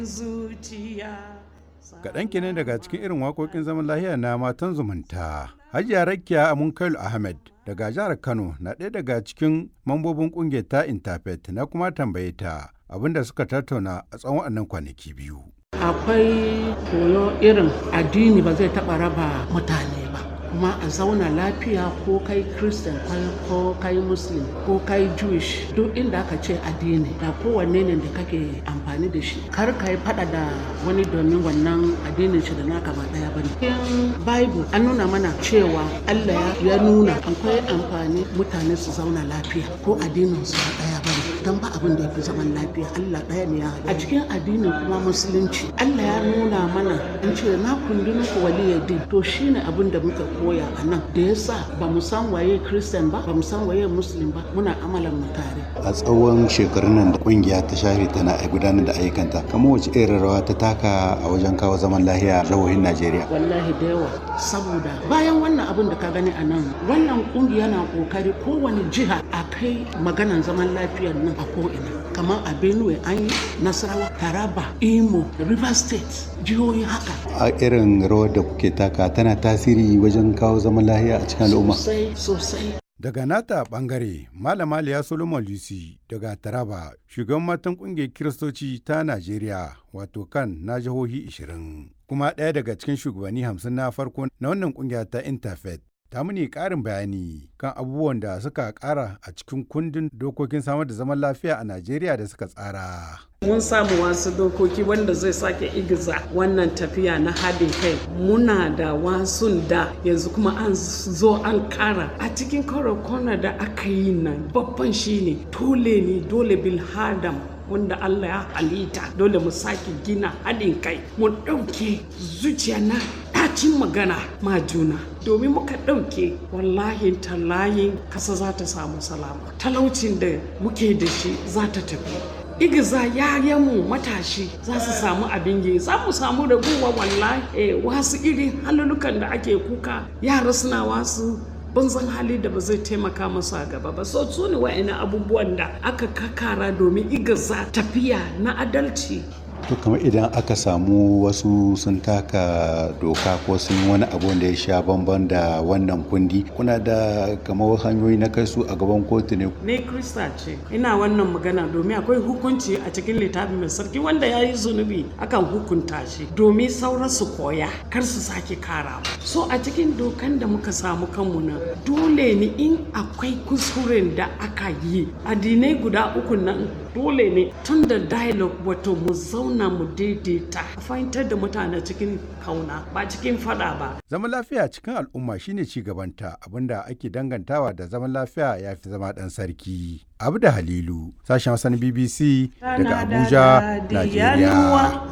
Kaɗan kenan daga cikin irin waƙoƙin zaman lahiya na matan zumunta. Hajiya Rakiya Amunkailu Ahmed daga jihar Kano na ɗaya daga cikin mambobin ƙungiyar ta Interfaith na kuma tambaye ta abinda suka tattauna a tsawon wannan kwanaki biyu. Akwai koyo irin addini ba zai taɓa raba mutane ba. kuma a zauna lafiya ko kai christian ko kai muslim ko kai jewish duk inda aka ce addini da kowanne ne da kake amfani da shi kar ka yi fada da wani domin wannan addinin shi da naka ba daya bane cikin bible an nuna mana cewa allah ya nuna akwai amfani mutane su zauna lafiya ko addinin su ba daya bane don ba abin da ya fi zaman lafiya allah daya ne ya a cikin addinin kuma musulunci allah ya nuna mana an ce na kundin ku waliyadin to shine abin da muka koya a nan da ya sa ba mu san waye christian ba ba mu san waye muslim ba muna amalan mu tare a tsawon shekarun nan da kungiya ta share tana gudanar da ayyukanta kamar wace irin rawa ta taka a wajen kawo zaman lahiya a jihohin najeriya wallahi da yawa saboda bayan wannan abin da ka gani a nan wannan kungiya na kokari kowane jiha a kai maganan zaman lafiyar nan a ko'ina kamar a benue an yi nasarawa taraba imo river state jihohi haka a irin rawar da kuke taka tana tasiri wajen kawo zaman lahiya a cikin al'umma sosai sosai Daga nata bangare, Malama Liya Solomon Lucy daga Taraba, shugaban matan kungiyar Kiristoci ta Najeriya, wato kan na jihohi 20, kuma ɗaya daga cikin shugabanni 50 na farko na wannan kungiya ta Interfaith. Ta muni ƙarin bayani kan abubuwan da suka ƙara a cikin kundin dokokin samar da zaman lafiya a Najeriya da suka tsara. mun samu wasu dokoki wanda zai sake igiza wannan tafiya na haɗin kai muna da wasun da yanzu kuma an zo an kara a cikin kwana da aka yi nan babban shine dole ne dole bil hadam wanda Allah ya halitta dole mu sake gina haɗin kai mu ɗauke zuciya na ɗacin magana ma juna domin muka ɗauke wallahi tallayin kasa za ta samu salama talaucin da muke da shi za ta tafi igiza yayanmu matashi za su samu abin yi za mu samu raguwa wallahi eh, wasu irin halulukan da ake kuka yara suna wasu banzan hali da ba zai taimaka masu a gaba ba so su ne wa'ina abubuwan da aka kakara domin igiza tafiya na adalci to kamar idan aka samu wasu sun taka doka ko sun yi wani abu da ya sha bamban da wannan kundi kuna da kamar hanyoyi na kai su a gaban kotu ne ne krista ce ina wannan magana domin akwai hukunci a cikin littafin mai sarki wanda ya yi zunubi akan hukunta shi domin sauran su koya kar su sake kara so a cikin dokan da muka samu kanmu na dole ne in akwai kuskuren da aka yi addinai guda uku nan dole ne tun da dialogue wato mu zauna mu daidaita a fahimtar da mutane cikin kauna ba cikin fada ba Zaman lafiya cikin al'umma shine ci gabanta abinda ake dangantawa da zaman lafiya ya fi zama ɗan sarki. Abu da Halilu, sashen wasan BBC daga Abuja, Najeriya.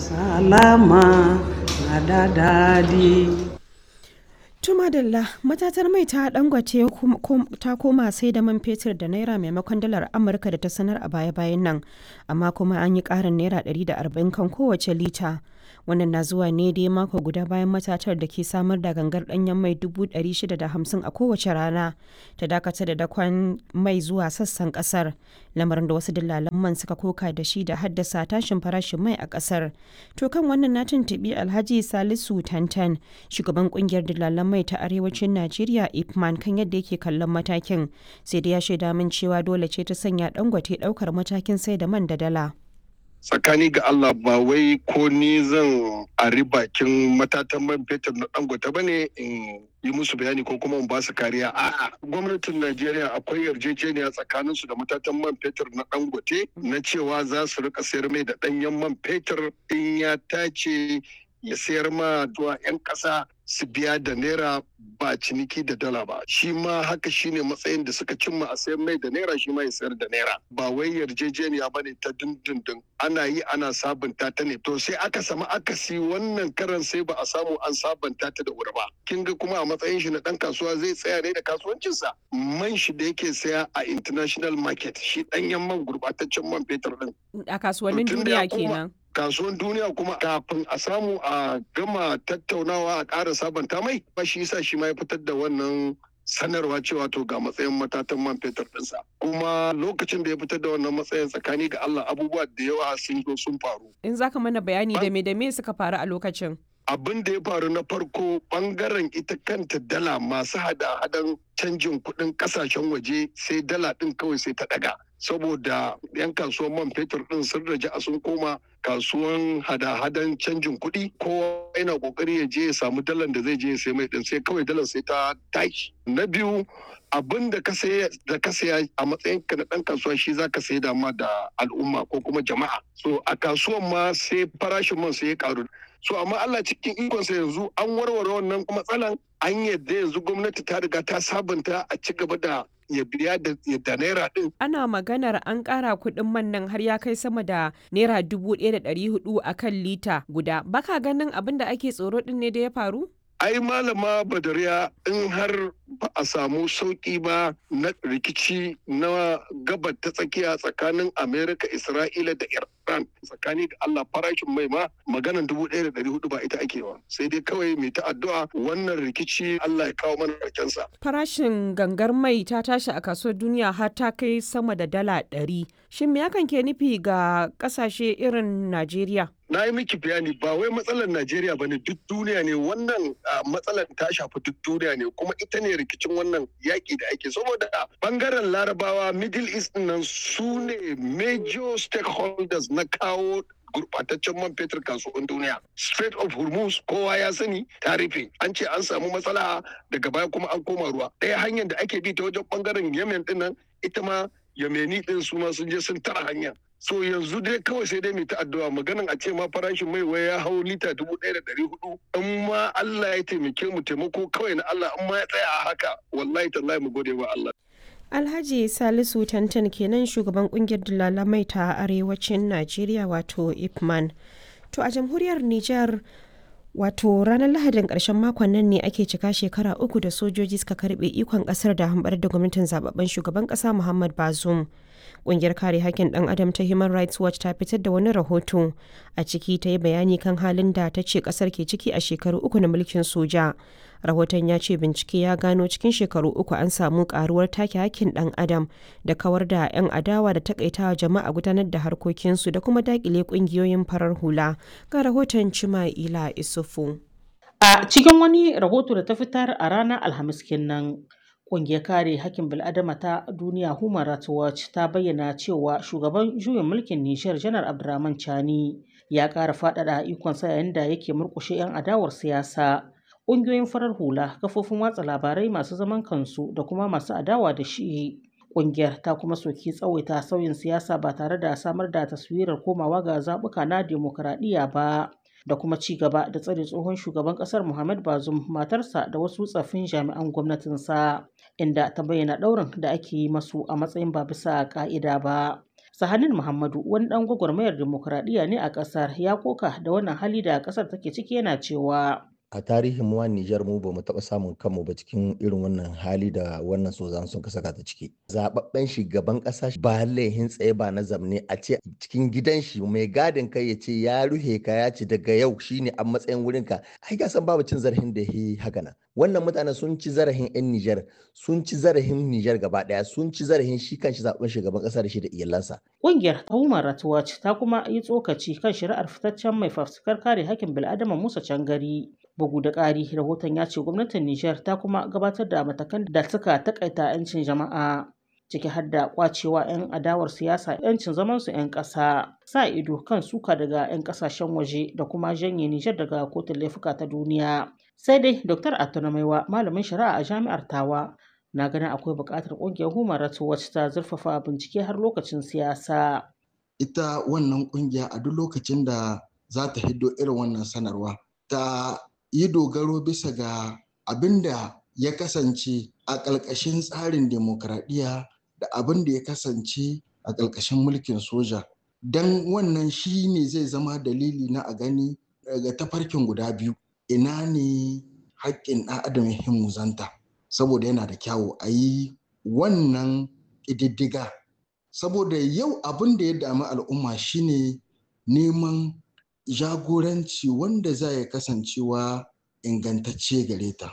salama na da dadi Tumadalla matatar mai ta dangwace ta koma sai da man fetur da naira maimakon dalar Amurka da ta sanar a baya-bayan nan, amma kuma an yi ƙarin naira 140 kan kowace lita. Wannan na zuwa ne dai mako guda bayan matatar da ke samar da gangar ɗanyen mai 650 a kowace rana ta dakatar da dakon mai zuwa sassan ƙasar. Lamarin da wasu dillalan man suka koka da shi da haddasa tashin farashin mai a ƙasar. To kan wannan na tuntuɓi Alhaji Salisu Tantan, shugaban ƙungiyar dillalan mai ta arewacin Najeriya Ipman kan yadda yake kallon matakin sai da ya shaida min cewa dole ce ta sanya dangote daukar matakin sai da man da dala. tsakani ga Allah ba wai ko ni zan ari bakin matatan man fetur na dangote ba ne in yi musu bayani ko kuma in ba su kariya a'a gwamnatin Najeriya akwai yarjejeniya tsakanin su da matatan man fetur na dangote na cewa za su rika sayar mai da danyen man fetur in ya tace ya sayar ma zuwa 'yan ƙasa su biya da naira ba ciniki da dala ba shi ma haka shine matsayin da suka cimma a sayar mai da naira shi ma ya sayar da naira ba wai yarjejeniya ba ne ta dindindin ana yi ana sabunta ta ne to sai aka samu akasi wannan karan sai ba a samu an sabunta ta da wuri ba kin ga kuma a matsayin shi na dan kasuwa zai tsaya ne da kasuwancinsa man shi da yake saya a international market shi danyen man gurbataccen man fetur din A kasuwannin duniya kenan. kasuwan duniya kuma kafin a samu a gama tattaunawa a ƙara sabanta mai ba shi yasa shi ma ya fitar da wannan sanarwa cewa to ga matsayin matatan man fetur ɗinsa kuma lokacin da ya fitar da wannan matsayin tsakani ga Allah abubuwa da yawa sun zo sun faru In za ka mana bayani da me da me suka faru a lokacin. abin da ya faru na farko bangaren ita kanta dala masu hada-hadan canjin kuɗin ƙasashen waje sai dala ɗin kawai sai ta ɗaga saboda 'yan kasuwan man fetur ɗin sun raja sun koma kasuwan hada-hadan canjin kuɗi kowa yana ƙoƙari ya je ya samu dalan da zai je ya sai mai ɗin sai kawai dalar sai ta tashi na biyu abin da ka saya da ka saya a matsayin ka na ɗan kasuwa shi za ka sai da ma da al'umma ko kuma jama'a so a kasuwan ma sai farashin man sai ya karu so amma Allah cikin ikonsa yanzu an warware wannan matsalan an yadda yanzu gwamnati ta riga ta sabunta a ci gaba da ya biya da da naira din Ana maganar an ƙara kuɗin man nan har ya kai sama da naira dubu ɗaya da ɗari hudu a kan lita guda. Baka ganin abin da ake tsoro ɗin ne da ya faru? ai malama badariya in har ba a samu sauki ba na rikici na gabar ta tsakiya tsakanin amerika isra'ila da iran tsakani da allah farashin mai ma maganan dubu ɗaya da ɗari hudu ba ita ake ba sai dai kawai mai ta addu'a wannan rikici allah ya kawo mana sa. Farashin gangar mai ta tashi a kasuwar duniya har ta kai sama da dala ɗari. Shin me hakan ke nufi ga ƙasashe irin Najeriya? na yi miki bayani ba wai matsalar Najeriya ba ne duk duniya ne wannan ah, matsalar ta shafi duk duniya ne kuma ita ne rikicin wannan yaƙi da ake saboda bangaren larabawa middle east nan su ne major stakeholders na kawo gurbataccen man fetur kasuwan duniya Strait of Hormuz kowa ya sani ta rufe an ce an samu matsala daga baya kuma an koma ruwa ɗaya hanyar da ake bi ta wajen bangaren Yemen din nan ita ma Yemeni din su ma sun je sun tara hanya so yanzu dai kawai sai dai mai ta addu'a maganin a ce ma farashin mai waya ya hau lita dubu ɗaya da ɗari hudu in ma Allah ya taimake mu taimako kawai na Allah in ma ya tsaya a haka wallahi tallahi mu gode wa Allah Alhaji Salisu Tantan kenan shugaban kungiyar dalalamai ta arewacin Najeriya wato Ipman. To a jamhuriyar Nijar wato ranar Lahadin ƙarshen makon nan ne ake cika shekara uku da sojoji suka karbe ikon ƙasar da hambar da gwamnatin zababben shugaban ƙasa Muhammad Bazoum. Ƙungiyar kare haƙƙin ɗan adam ta Human Rights Watch ta fitar da wani rahoto a ciki ta yi bayani kan halin da ta ce ƙasar ke ciki a shekaru uku na mulkin soja. Rahoton ya ce bincike ya gano cikin shekaru uku an samu ƙaruwar take haƙƙin ɗan adam da kawar da 'yan adawa da takaitawa jama'a gudanar da harkokinsu da kuma daƙile ƙungiyoyin farar hula. Ga rahoton Cima'ila Isufu. A cikin wani rahoto da ta fitar a ranar Alhamis kenan, ƙungiyar kare hakkin bil'adama ta duniya Human Rights Watch ta bayyana cewa shugaban juyin mulkin Nijar Janar Abdurrahman Chani ya ƙara faɗaɗa ikonsa yayin da yake murƙushe 'yan adawar siyasa. Ƙungiyoyin farar hula, kafofin watsa labarai masu zaman kansu da kuma masu adawa da shi. Ƙungiyar ta kuma soki tsawaita sauyin siyasa ba tare da samar da taswirar komawa ga zaɓuka na demokuraɗiyya ba. da kuma ci gaba da tsare tsohon shugaban kasar Muhammad Bazoum matarsa da wasu tsaffin jami'an gwamnatinsa inda ta bayyana ɗaurin da ake yi masu a matsayin ba bisa ka'ida ba. Sahanin Muhammadu wani ɗan gwagwarmayar demokuraɗiyya ne a ƙasar ya koka da wannan hali da ƙasar take ciki yana cewa a tarihin mu Nijar mu bamu taɓa samun kanmu ba cikin irin wannan hali da wannan sozan sun saka ta ciki. Zababben shugaban ƙasa ba laihin tsaye ba na zamne a ce cikin gidan shi mai gadin kai ya ce ya ruhe ka ya ce daga yau shine a matsayin wurin ka. Ai ka san babu cin zarafin da yi haka nan. Wannan mutanen sun ci zarafin 'yan Nijar, sun ci zarafin Nijar gaba ɗaya, sun ci zarafin shi kan shi zaɓen shugaban ƙasa da shi da iyalansa. Ƙungiyar Human Rights Watch ta kuma yi tsokaci kan shari'ar fitaccen mai fafutukar kare hakkin bil'adama Musa Cangari. Bugu da ƙari, rahoton ya ce gwamnatin Nijar ta kuma gabatar da matakan da suka takaita 'yancin jama'a. ciki har da kwacewa 'yan adawar siyasa 'yancin zamansu 'yan ƙasa sa ido kan suka daga 'yan ƙasashen waje da kuma janye Nijar daga kotun laifuka ta duniya. Sai dai Dr. Atunamaiwa malamin shari'a a jami'ar Tawa na ganin akwai buƙatar ƙungiyar Human Rights Watch ta zurfafa bincike har lokacin siyasa. Ita wannan ƙungiya a duk lokacin da za ta hiddo irin wannan sanarwa ta yi dogaro bisa ga abin da ya kasance a ƙalƙashin tsarin demokradiyya da abin da ya kasance a ƙarƙashin mulkin soja don wannan shi ne zai zama dalili na a gani daga tafarkin guda biyu ina ne haƙƙin ɗan adam ya himmuzanta saboda yana da kyawu a yi wannan ƙididdiga saboda yau abin da ya dami al'umma shine neman jagoranci wanda za ya kasancewa ingantacce gare ta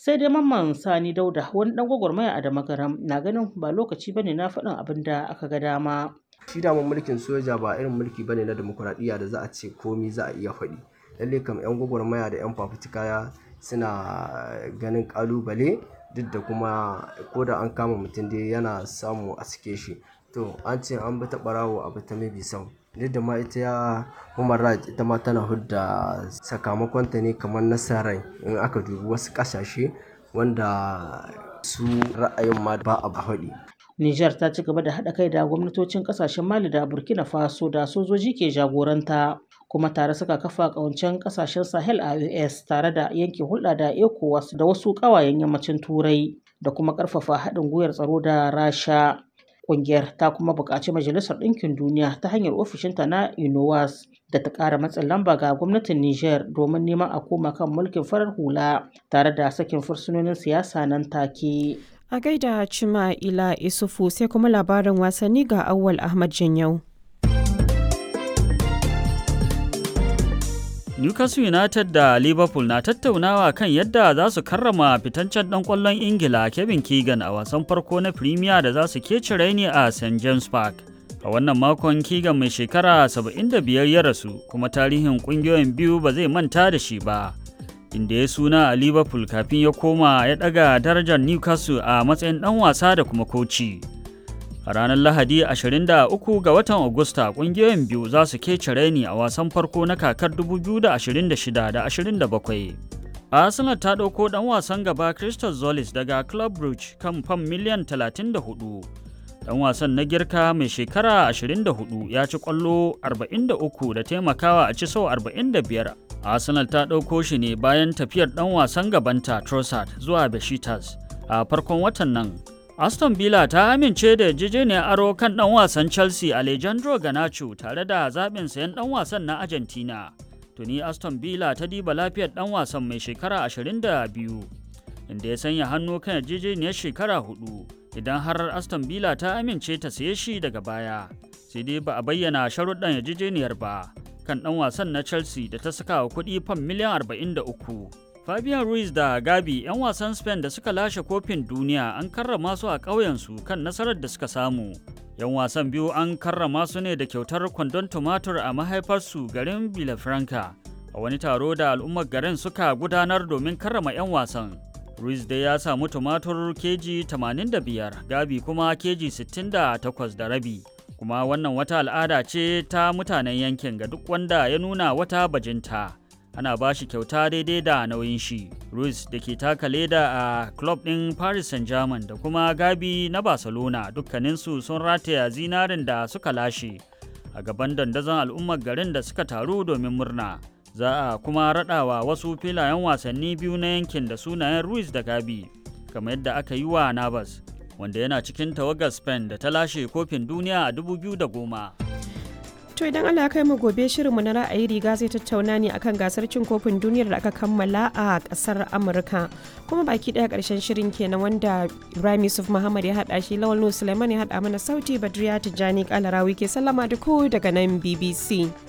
sai dai mamman sani dauda wani dan gwagwarmaya a damagaram na ganin ba lokaci bane na faɗin abin da aka ga dama shi daman mulkin soja ba irin mulki bane na demokuraɗiyya da za a ce komi za a iya faɗi lalle kam yan gwagwarmaya da yan fafutuka suna ganin kalubale duk da kuma ko da an kama mutum dai yana samu a sike shi to an ce an bi ta ɓarawo a bi ta mabi sau duk da ma ita ya human rights ita ma tana hudda sakamakonta ne kamar nasarar in aka dubi wasu ƙasashe wanda su ra'ayin ma ba a haɗi Nijar ta ci gaba da haɗa kai da gwamnatocin ƙasashen Mali da Burkina Faso da sojoji ke jagoranta kuma tare suka kafa ƙawancen ƙasashen Sahel a US tare da yanke hulɗa da ECOWAS da wasu ƙawayen yammacin Turai da kuma ƙarfafa haɗin gwiwar tsaro da Rasha. Ƙungiyar ta kuma buƙaci Majalisar Ɗinkin Duniya ta hanyar ofishinta na UNOWAS da ta ƙara matsin lamba ga gwamnatin Nijar domin neman a koma kan mulkin farar hula tare da sakin fursunonin siyasa nan take. A gaida Cima Ila Isufu sai kuma labarin wasanni ga Awwal Ahmad Janyau. Newcastle United da Liverpool na tattaunawa kan yadda za su karrama fitancen ɗan ƙwallon Ingila Kevin Keegan a wasan farko na Premier da za su kece raini a St James Park. A wannan makon Keegan mai shekara 75 ya rasu kuma tarihin ƙungiyoyin biyu ba zai manta da shi ba. Inda ya suna a Liverpool kafin ya koma ya ɗaga darajar Newcastle a matsayin ɗan wasa da kuma koci. A ranar Lahadi 23 ga watan Agusta ƙungiyoyin biyu za su kece raini a wasan farko na kakar 2026 da 27. Arsenal ta ɗauko ɗan wasan gaba Crystal Zolis daga Club Brugge kan fam miliyan 34. Ɗan wasan na girka mai shekara 24 ya ci ƙwallo 43 da taimakawa a ci sau 45. Arsenal ta ɗauko shi ne bayan tafiyar ɗan wasan gabanta Trossard zuwa Besiktas a farkon watan nan. Aston Villa ta amince da yarjejeniyar aro kan ɗan wasan Chelsea Alejandro Garnacho tare da zaɓin sayan ɗan wasan na Argentina. Tuni Aston Villa ta diba lafiyar ɗan wasan mai shekara 22, inda ya sanya hannu kan yarjejeniyar shekara hudu idan har Aston Villa ta amince ta saye shi daga baya. Sai dai ba a bayyana sharuɗan yarjejeniyar ba kan ɗan wasan na Chelsea da ta saka wa kuɗi fam miliyan 43. Fabian Ruiz da Gabi 'yan wasan Spain da suka lashe kofin duniya an karrama su a ƙauyensu kan nasarar da suka samu. 'Yan wasan biyu an karrama su ne da kyautar kwandon tumatur a mahaifarsu garin Villafranca a wani taro da al'ummar garin suka gudanar domin karrama 'yan wasan. Ruiz dai ya samu tumatur keji 85, Gabi kuma keji 68 da rabi. Kuma wannan wata al'ada ce ta mutanen yankin ga duk wanda ya nuna wata bajinta. ana ba shi kyauta daidai da nauyin shi. Ruiz da ke taka leda a club ɗin Paris Saint-Germain da kuma Gabi na Barcelona dukkaninsu sun rataya zinarin da suka lashe a gaban dandazon al'ummar garin da suka taru domin murna. Za a kuma raɗawa wasu filayen wasanni biyu na yankin da sunayen Ruiz da Gabi, kamar yadda aka yi wa Navas, wanda yana cikin tawagar Spain da ta lashe kofin duniya a 2010. To idan Allah kai mu gobe shirinmu na ra'ayi riga zai tattauna ne akan gasar cin kofin duniyar da aka kammala a kasar Amurka. Kuma baki daya karshen shirin kenan wanda Ibrahim Yusuf Muhammad ya hada shi Lawal Suleiman ya hada mana sauti Badriya Tijjani Kalarawi ke sallama da ku daga nan BBC.